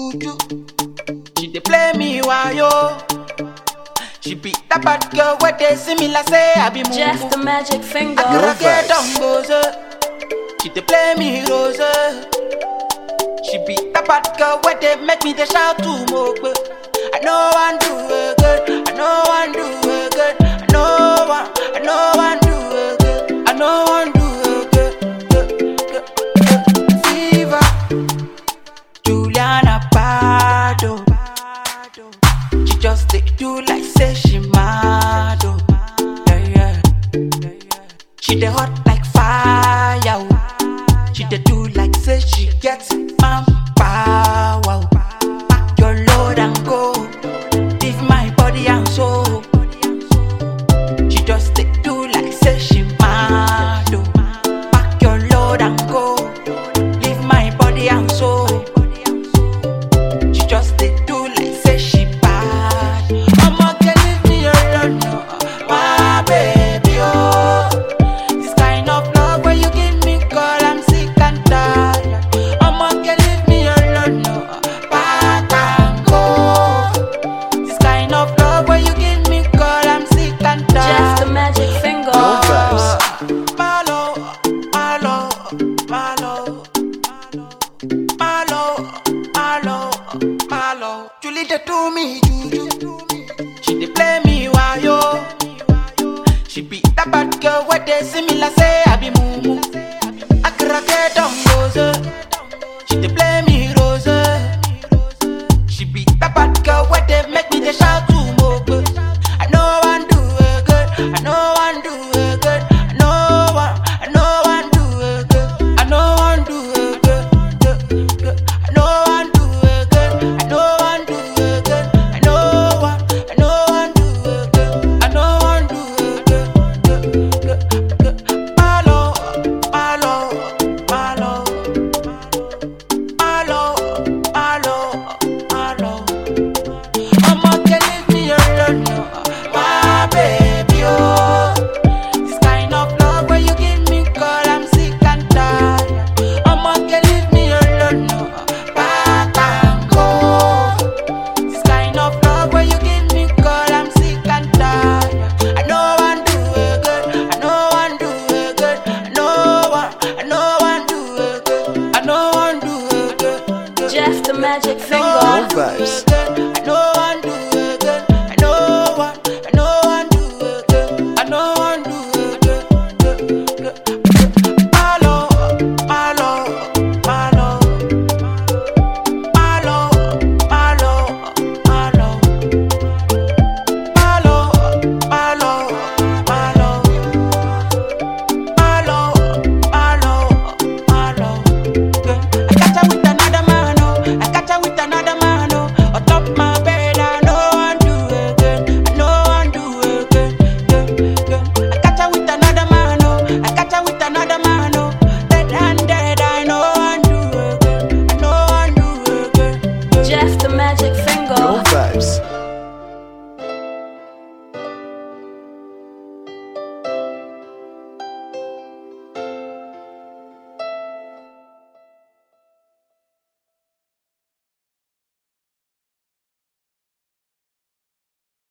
juju. She dey play me wayo. She be that bad girl where they see me like say I be mumu. Jeff the magic finger. Akara get vibes. down goes She dey play me rose. She be that bad girl where they make me they shout to mogbe. I know one do it good. I know one do it good. I know one. I know one do it good. I know one do it good. good, good, good. Fever. Juliana Pardo. She just dey do like say she mad. Oh. Yeah, yeah. She dey hot like fire. oh. She dey do like say she gets man power. oh. Pack your load and go. Leave my body and soul. She just dey do like say she mad. Oh. Pack your load and go. Leave my body and soul. She just dey do like say she bad. I'ma get leave me alone, no. my baby. Oh, this kind of love when you give me, girl, I'm sick and tired. I'ma get leave me alone, no. back and go. This kind of love when you give me, girl, I'm sick and Jeff the tired. magic finger. No vibes. Malo, malo, malo. Malo, malo, malo. Julie dey do me juju. She dey play me wayo. She be that bad girl where they see me like say I be mumu. Akara get down goes. She dey play me rose. She be that bad girl where they make me they shout to mogbe. I know one do it good. I know one do it good. I know one. I know one do it good. I know one do it good. good, good. I know one do it good. I know one do it good. I know one. I know one do it good. I know one do it good. good, good, good. Malo, malo, malo. Malo, malo, malo. I'ma get leave me alone, no. my baby. Oh, this kind of love when you give me, girl, I'm sick and tired. I'ma get leave me alone, no. back and go. This kind of love when you give me, girl, I'm sick and tired. I know one do it good. I know one do it good. I know one. I know one do it good. I know one do it good. good. Jeff the magic I know finger. one do vibes. it good. I know